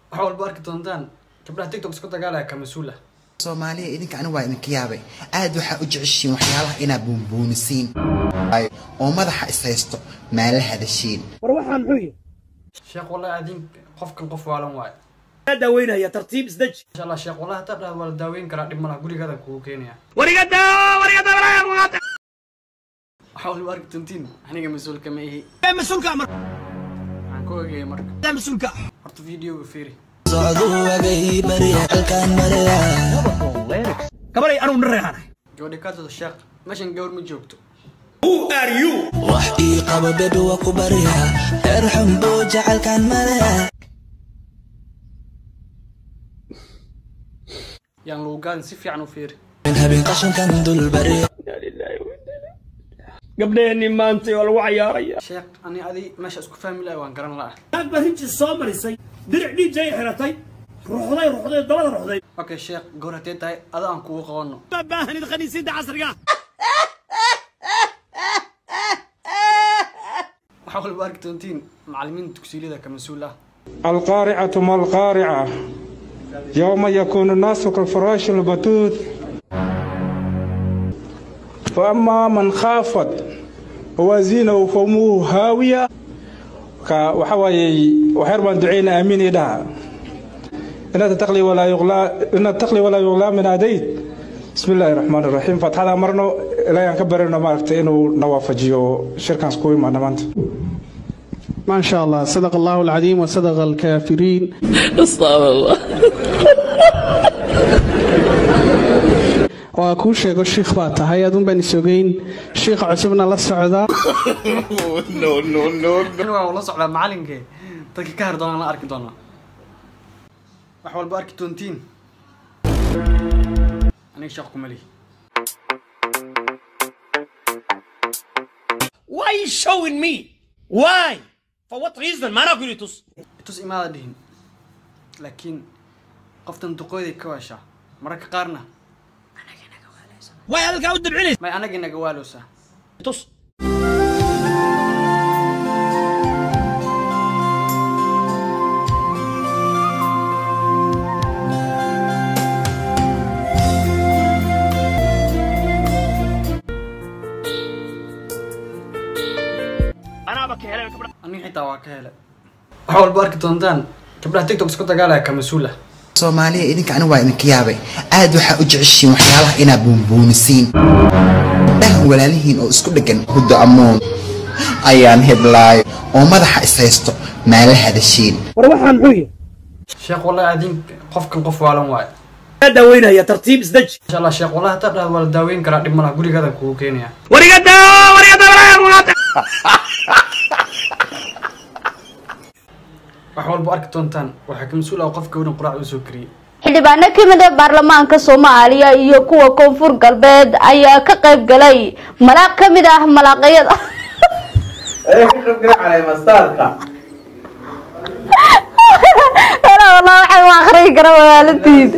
waxa walba arki doontaan gabdhaha tiktok isku dagaalaya ka mas-uul ah soomaaliya idinka aniga waa idinka yaabay aad waxaa u jeceshiin waxyaalaha inaad buunbuunisiin oo madaxa is haysto maala hadashiin war waxaan muxuu yihi sheekh wallahi adin qofkan qof waalan waayo kaa daaweynaya tartiib isdeji insha allah sheekh wallahi hataa dhahad waa la daaweyn karaa dhib malaha gurigaada kugu keenaya warigada warigada waxa walba arki doontiin aniga mas-uulka ma ihi mas-uulka mar waxaan ku ogayay marka mas-uulka horta videoga fiiri gabalay anugu nareexanahay gabadha kaadooda sheekh meeshan gawar ma joogto wax ii qabo bebi waa ku baryaa reer xunbo jacaylkaan malaya yaan lagu gaadin si fiican u fiiri habeen qashankan dul barya gabdhaheenii maantay oo lagu cayaaraya sheekh ani adi meesha isku fahmi lahay waan garan la'a naag baa rinjis soo marisay diric dhiijay xiratay ruxday ruxday dabada ruxday okay sheekh gawar haddee tahay ada aan kugu qabanno ma baahanid khaniisiinta casriga waxa walba arki doontiin macallimiinta dugsiyada ka mas-uul ah القارعة ما القارعة يوم يكون الناس كالفراش البثوث فأما من خافت وزينه فأمه هاوية ka waxa waaye waxyar baan duceyna aamiin ii dhaha inaad taqli walaa yuqlaa inaad taqli walaa yuqlaa min adayd bismi illaahi raxmaan iraxiim fatxada marno ilaahay aan ka barayno maaragtay inuu na waafajiyo shirkaans ku imaana maanta ما شاء الله صدق الله العظيم وصدق الكافرين waa kuu sheego shiikh baa tahay adun baan isogeyn shiikha cusubna la socdaa ani waan la socdaa macallinkee dadka ka har doonaan la arki doonaa wax walba arki doontiin aniga sheekh kuma lihi why you showing me why for what reason maanaa ku yidhi tus itus imaada dhihin laakiin qoftan duqooyday ka waashaa mararka qaarna way hadalkaa u dabcinaysa may anaga inaga waalowsaa tus anaaba ka helay gabdha aniga xitaa waa ka helay wax walba arki doontaan gabdhaha tiktok isku dagaalaya ka mas-uul ah soomaaliya idinka aniga waa idinka yaabay aad waxaa u jeceshiin waxyaalaha inaad buunbuunisiin dhahan walaalihiin oo isku dheggan huddo ammoon ayaan heblaayo oo madaxa is haysto maala hadashiin war waxaan muxuu yihi sheekh wallahi adin qofkan qof waalan waayo kaa daaweynaya tartiib isdeji insha allah sheekh wallahi hataa dhahad waa la daaweyn karaa dhib malaha gurigaada kugu keenaya warigada warigada wax walba arki doontaan waxaa ka mas-uul ah qof gawdhan quraac u soo kariyey xildhibaano ka mid ah baarlamaanka soomaaliya iyo kuwa koonfur galbeed ayaa ka qayb galay malaaq ka mid ah malaaqyada Hello, wallah, waxaan u akhriyi karaa walaalatiid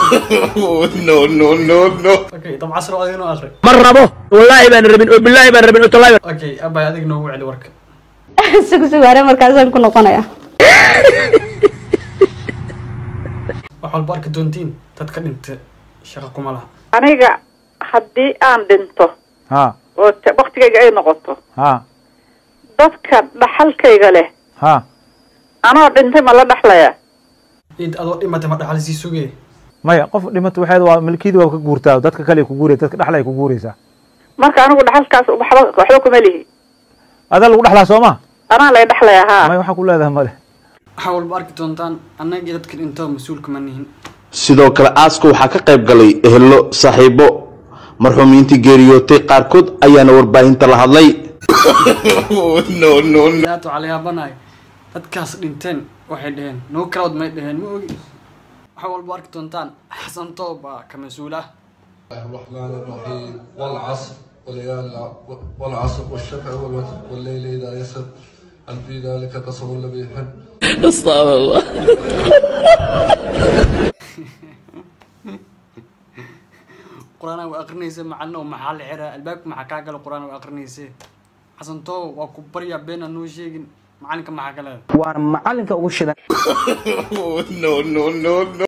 okay dab casro adiga noo akri ma rabo wallaahi baan rabin oo bilaahi baan rabin oo tallaahi baan okay abay adiga noogu celi warka sug sugaare markaasaan ku noqonaya wax walba arki doontiin dad ka dhintay shaqo kuma laha aniga haddii aan dhinto ha oo te- waktigayga ay noqoto ha dadka dhaxalkayga leh ha anoo dhintay ma la dhaxlaya id adoo dhimatay ma dhaxal sii sugee maya qof dhimato waxeed waa milkiyada waa ka guurtaa dadka kale ku guuraya dadka dhexla ay ku guuraysaa marka anigu dhaxalkaas waxba waxba kuma lihi adaa lagu dhexlaa soo ma anaa lay dhaxlaya haa maya waxaa ku leedahay male waxa walba arki doontaan annagii dadka dhintoo mas-uulka ma nihin sidoo kale aaska waxaa ka qayb galay ehelo saaxiibo marxuumiintii geeriyootay qaarkood ayaana warbaahinta la hadlay aad waxaa la yaabanahay dadkaas dhinteen waxay dhaheen noo kalaod may dhaheen ma ogi waxa walba arki doontaan xasan toob baa ka mas-uul ah الرحمن الرحيم والعصر وليال والعصر والشفع والوتر والليل إذا يسر هل في ذلك قسم الذي يحب qur-aanaa waa aqrinaysa macalina oo maxaa la xiraa albaabka maxaa kaa gala qur-aan waa aqrinaysa xasan toob waa ku baryaa been aan noo sheegin macalinka maxaa ka leedahay waana macalinka ugu shidan no, no, no, no.